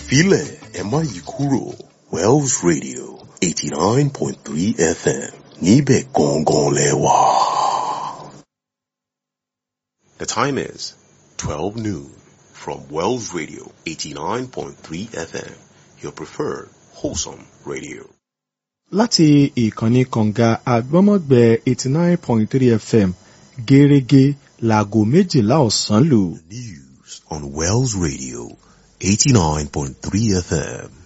filẹ̀ ẹ má yí kúrò Wells Radio eighty nine point three FM níbẹ̀ gangan lẹ wà. The time is twelve noon from Wells Radio eighty nine point three FM your preferred wholesome radio. láti ìkànnì kànga àgbọ́mọ̀gbẹ́ eighty nine point three fm gẹ́rẹ́gẹ́ láago méjìlá ọ̀sán lù. News on Wells Radio eighty nine point three FM.